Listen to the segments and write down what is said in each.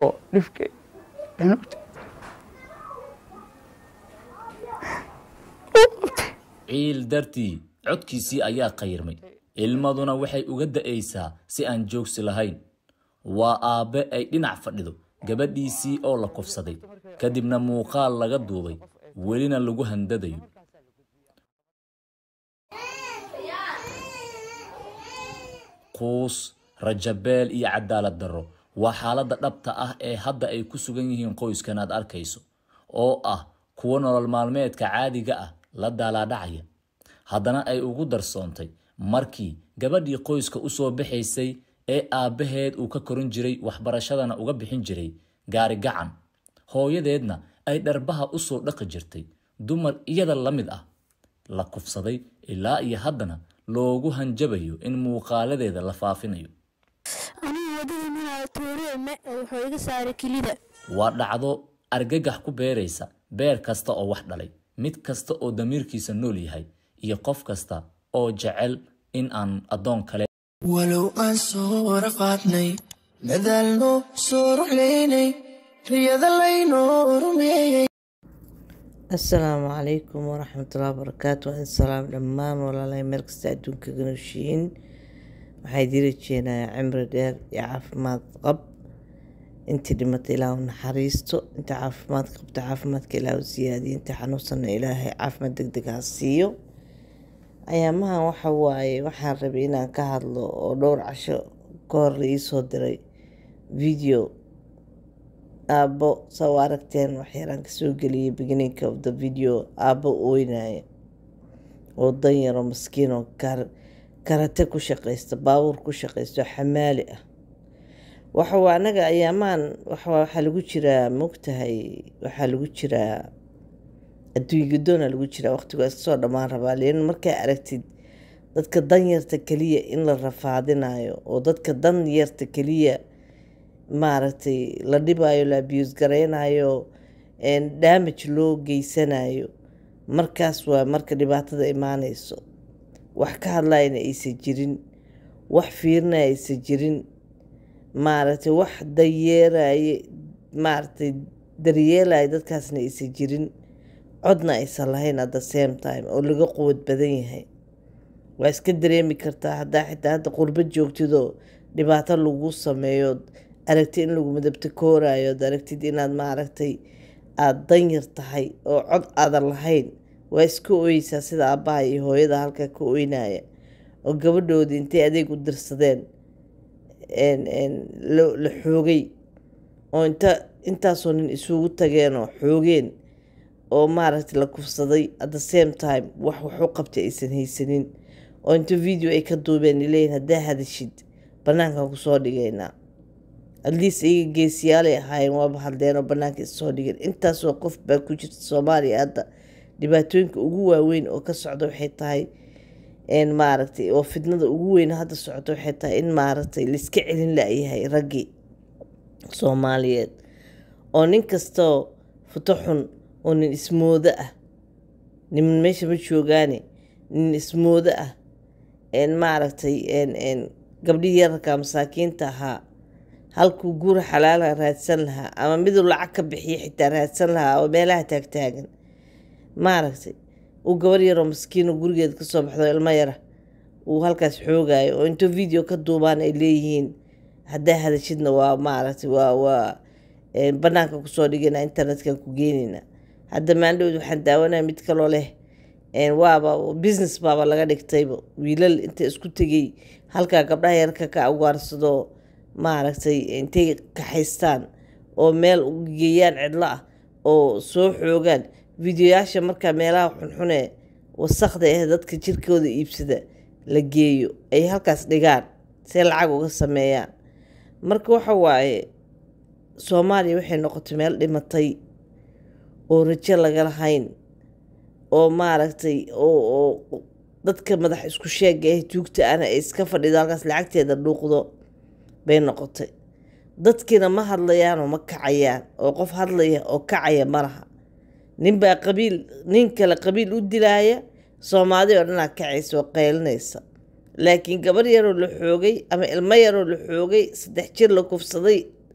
oo dhifkay cunugta ciil dartii codkiisii ayaa qayrmay ilmaduna waxay uga da'aysaa si aan joogsi lahayn waa aabbe ay dhinac fadhido gabadhiisii oo la kufsaday kadibna muuqaal laga duubay welina lagu handadayo quus rajabeel iyo cadaalad darro waa xaaladda dhabta ah ee hadda ay ku sugan yihiin qoyskan aad arkayso oo ah kuwo nolol maalmeedka caadiga ah la daalaadhacaya haddana ay ugu darsoontay markii gabadhii qoyska u soo baxaysay ee aabbaheed uu ka korin jiray waxbarashadana uga bixin jiray gaari gacan hooyadeedna ay dharbaha u soo dhaqi jirtay dumar iyada la mid ah la kufsaday ilaa iyo haddana loogu hanjabayo in muuqaaladeeda la faafinayo anigu wadada maraayo tuuriye me wuxuu iga saaray kilida waa dhacdo argagax ku beeraysa beer kasta oo wax dhalay mid kasta oo damiirkiisa nool yahay iyo qof kasta oo jecel in aan addoon kale walow aan soo rafaadnay dadaalno soo ruxlaynay riyada laynoo rumeeyey asalaamu calaykum waraxmatullahi wabarakaatu waa in salaam dhammaan walaalahay meel kasta adduunka ganoshiin waxaa idii rajeenayaa cimri dheer iyo caafimaad qab intii dhimatay ilaahu naxariisto inta caafimaad qabta caafimaadka ilaahu siyaadiyo inta xanuunsanna ilaahay caafimaad deg deg ha siiyo ayaamahan waxa waaye waxaan rabay inaan ka hadlo oo dhowr casho ka hor la iisoo diray video aabbo saa u aragteen waxyaraan kasoo geliyay beginninka of the video aabbo ooynaya oo dan yaro maskiin oo karate ku shaqaysta baabuur ku shaqaysto xamaali ah waxawa anaga ayaamahan waxaa lagu jiraa mogtahay waxaa lagu jiraa adduunya gadoona lagu jiraa waqtigu iskasoo dhammaan rabaa lian markaa aragtid dadka danyarta keliya in la rafaadinayo oo dadka danyarta keliya maaragtay la dhibayo la abiyus gareynayo damage loo geysanayo markaas waa marka dhibaatada imaaneyso wax ka hadlayna aysan jirin wax fiirinaya aysan jirin maaragtay wax dayeeraye maaragtay daryeelaya dadkaasna aysan jirin codna aysan lahayn at the same time oo laga quwad badan yahay waa iska dareemi kartaa haddaa xitaa hadda qurbo joogtidoo dhibaato lagu sameeyo aragtid in lagu madabta koorayo ad aragtid inaad maaragtay aada danyar tahay oo cod aadan lahayn waa iska oyeysaa sida aabbaha iyo hooyada halkaa ka oynaya oo gabadhoodii intay adeeg u dirsadeen la xoogay oo inta intaasoo nin isugu tageen oo xoogeen oo maaragtay la kufsaday at the same time wax waxu qabtay aysan haysanin oo inta video ay ka duubeen ileeyihin haddaa hadashid banaankan kusoo dhigaynaa atleast iyaga geesiyaalay ahaayeen waaba hadleen oo banaanka issoo dhigeen intaasoo qof baa ku jirta soomaaliya hadda dhibaatooyinka ugu waaweyn oo ka socda waxay tahay maaragtay oo fidnada ugu weyn hadda socota waxay tahay in maaragtay laiska celin la-yahay raggii soomaaliyeed oo nin kastoo futo xun oo nin ismoodo ah niman meesha ma joogaane nin ismoodo ah maaragtay gabdhihii yararka masaakiinta ahaa halkuu guura xalaala raadsan lahaa ama miduu lacag ka bixiya xitaa raadsan lahaa oo meelaha taagtaagan maaragtay uu gabar yaroo maskiino gurigeeda kasoo baxdo ilmo yara uu halkaas xoogayo oo intuu video ka duubaan ay leeyihiin haddaa hadashidna waa maaragtay waa waa banaanka kusoo dhigana internetkan ku geynayna hadda maandhowd waxaan daawanaya mid kaloo leh waaba business baaba laga dhigtayba wiilal inta isku tegay halkaa gabdhaha yarka ka awaarsado maaragtay intay kaxaystaan oo meel geeyaan cidlo ah oo soo xoogaan videoyaasha markaa meelaha xunxune wasakda ah dadka jirkooda iibsada la geeyo ay halkaas dhigaan see lacag uga sameeyaan marka waxa waaye soomaaliya waxay noqotay meel dhimatay oo rajo laga lahayn oo maaragtay oo dadka madax isku sheega ah tuugta ana ay iska fadhido halkaas lacagteeda dhuuqdo bay noqotay dadkiina ma hadlayaanoo ma kacayaan oo qof hadlaya oo kacaya ma laha ninbaa qabiil nin kale qabiil u dilaaya soomaali oo dhanaa kacaysa oo qaylinaysa laakiin gabar yaroo la xoogay ama ilmo yaroo la xoogay saddex jir la kufsaday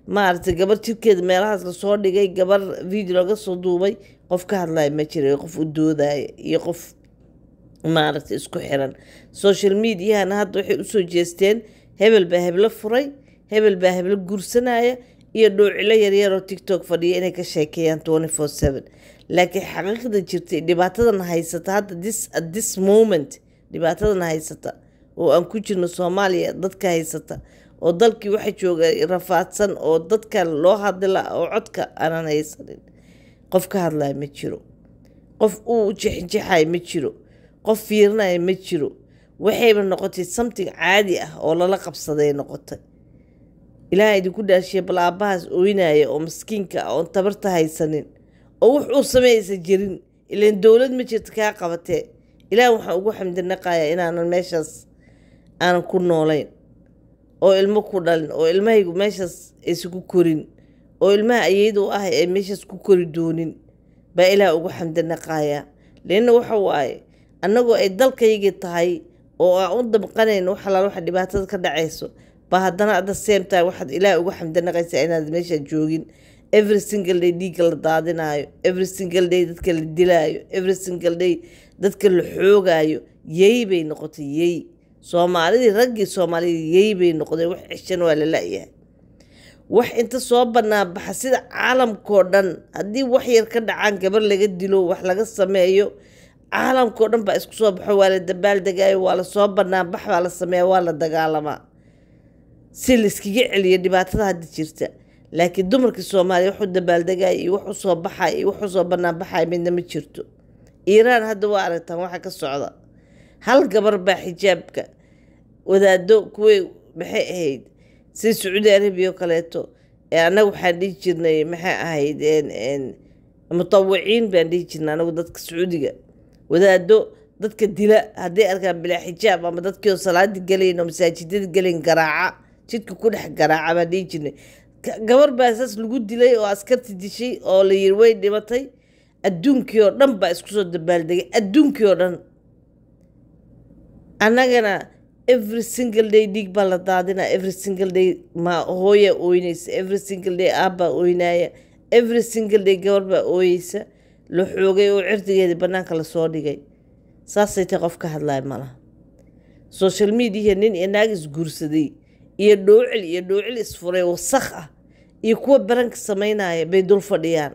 maaragtay gabar jirkeeda meelahaas lasoo dhigay gabar video laga soo duubay qof ka hadlaya ma jira iyo qof u doodaya iyo qof maaragtay isku xiran social mediahana hadda waxay usoo jeesteen hebel baa heblo furay hebel baa heblo guursanaya iyo dhoocilo yaryaroo tiktok fadhiya inay ka sheekeeyaan twenty four seven laakiin xaqiiqda jirtay dhibaatadan haysata hadda this at this moment dhibaatadan haysata oo aan ku jirno soomaaliya dadka haysata oo dalkii waxa jooga rafaadsan oo dadka loo hadla oo codka aanan haysanin qof ka hadlaya ma jiro qof uu jexjexaya ma jiro qof fiirinaya ma jiro waxayba noqotay something caadi ah oo lala qabsaday noqotay ilaaha idinku dhaashiya bal aabbahaas ooynaya oo maskiinka ah oon tabarta haysanin oo wux uu sameeyaysa jirin ilaan dowlad ma jirto kaa qabatee ilaah waxaan ugu xamdinaqayaa inaanan meeshaas aanan ku noolayn oo ilmo ku dhalin oo ilmahaygu meeshaas aysan ku korin oo ilmaha ayeyda u ah ay meeshaas ku kori doonin baa ilaah ugu xamdinaqayaa leanna waxa waaye annagoo ay dalkaygii tahay oo aan u damqanayn wax alaal waxa dhibaatada ka dhacayso ba haddana at the same time waxaad ilaah ugu xamdinaqaysaa inaad meesha joogin every single day dhiigga la daadinaayo every single day dadka la dilaayo every single day dadka la xoogaayo yey bay noqotay yey soomaalidii raggii soomaalida yey bay noqdeen wax ceshan waa la la-yahay wax inta soo banaan baxa sida caalamkao dhan haddii wax yar ka dhacaan gabar laga dilo wax laga sameeyo caalamkao dhan baa isku soo baxo waa la dabaaldegaayo waa lasoo banaan bax baa la sameeya waa la dagaalamaa si layskaga celiyo dhibaatada hadda jirta laakiin dumarkii soomaaliya waxu dabaaldegaya iyo wax usoo baxay iyo wax usoo banaan baxaya midna ma jirto iiraan hadda waa aragtaan waxa ka socda hal gabar baa xijaabka wadaado kuway maxay ahayd sida sacuudi arabiya oo kaleeto ee annaga waxaan dhihi jirnay maxay ahayd mutawiciin baan dhihi jirnay anagu dadka sacuudiga wadaado dadka dila hadday arkaan bilaa xijaab ama dadkii oo salaadii galayn oo masaajidada galayn garaaca jidka ku dhex garaaca baan dhihi jirnay gabar baa saas lagu dilay oo askarti dishay oo la yiri way dhimatay adduunkii oo dhan baa isku soo dabaaldegay adduunkii oo dhan annagana every single day dhiig baa la daadinaa every single day ma hooya ooynaysa every single day aabbaa ooynaya every single day gabar baa ooyeysa la xoogay oo cirdigeeda bannaanka lasoo dhigay saasay tay qof ka hadlaya malaha social mediaha nin iyo naag isguursaday iyo dhoocil iyo dhoocil isfuray wasakh ah iyo kuwa baranka sameynaya bay dul fadhiyaan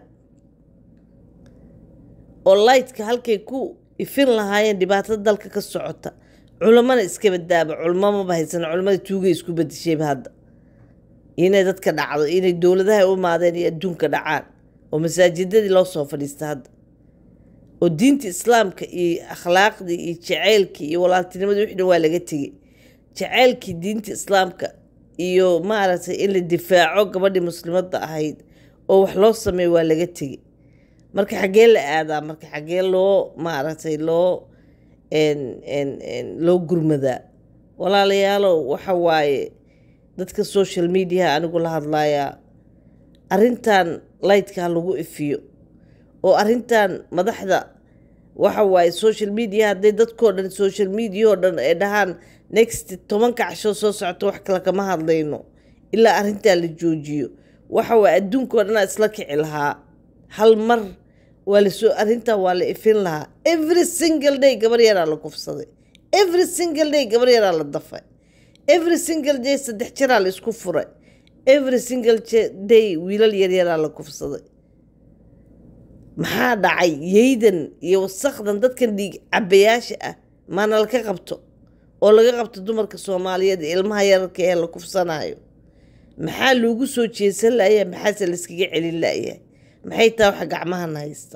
oo lightka halkay ku ifin lahaayeen dhibaatada dalka ka socota culamana iska badaaba culamo maba haysan culamada tuugay isku badishayba hadda inay dadka dhacdo inay dowladaha u maadeen iyo adduunka dhacaan oo masaajidadii loo soo fadhiista hadda oo diinta islaamka iyo akhlaaqdii iyo jaceylkii iyo walaaltinimadii wixii dhan waa laga tegey jaceylkii diinta islaamka iyo maaragtay in la difaaco gabadhii muslimadda ahayd oo wax loo sameeyo waa laga tegey marka xaggee la aadaa marka xaggee loo maaragtay loo loo gurmadaa walaalayaalow waxa waaye dadka social mediaha anigu la hadlayaa arrintan lightka ha lagu ifiyo oo arrintan madaxda waxa waaye social media hadday dadkoo dhan social media oo dhan ay dhahaan next tobanka casho soo socto wax kale kama hadlayno ilaa arrintaa la joojiyo waxa waaye adduunkao dhanaa isla kici lahaa hal mar waa lasoo arrintaa waa la ifin lahaa every single day gabar yaraa la kufsaday every single day gabar yaraa la dafay every single day saddex jaraa la isku furay every single day wiilal yaryaraa la kufsaday maxaa dhacay yeydan iyo wasakdan dadkan dhiig cabayaasha ah maana laka qabto oo laga qabto dumarka soomaaliyeed ilmaha yararka ee la kufsanayo maxaa loogu soo jeesan layahay maxaase layskaga celin layahay maxay taa waxa gacmahan haysta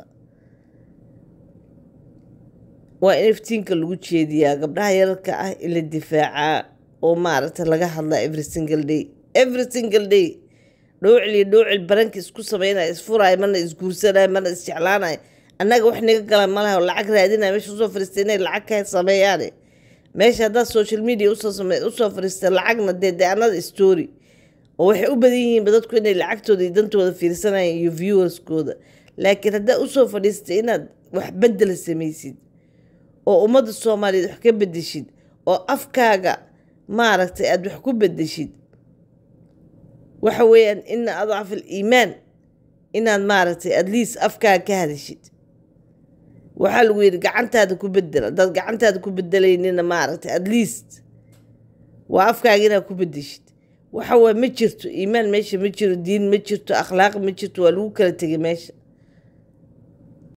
waa in iftiinka lagu jeediyaa gabdhaha yararka ah in la difaacaa oo maaragta laga hadlaa every single day every single day dhoocil iyo dhoocil baranka isku sameynaya isfuraayo marna isguursanaya marna isjeclaanaya annaga wax naga gala malaha oo lacag raadinaya meesha usoo fariistay inay lacag ka sameeyaane meesha haddaad social media usoo same usoo fariista lacagna dee dee anada story oo waxay u badan yihiinba dadku inay lacagtooda iyo dantooda fiirsanayaan iyo viewerskooda laakiin haddaad usoo fadhiistay inaad wax bedela samaysid oo ummadda soomaaliyeed wax ka bedeshid oo afkaaga maaragtay aada wax ku bedeshid waxa weeyaan ina adcaf aliimaan inaad maaragtay adliis afkaa ka hadashid waxaa lagu yidhi gacantaada ku bedel haddaad gacantaada ku bedelaynina maaragtay adliist waa afkaaga inaad ku bedeshid waxa waye ma jirto iimaan meesha ma jiro diin ma jirto akhlaaq ma jirto waa lagu kala tegay meesha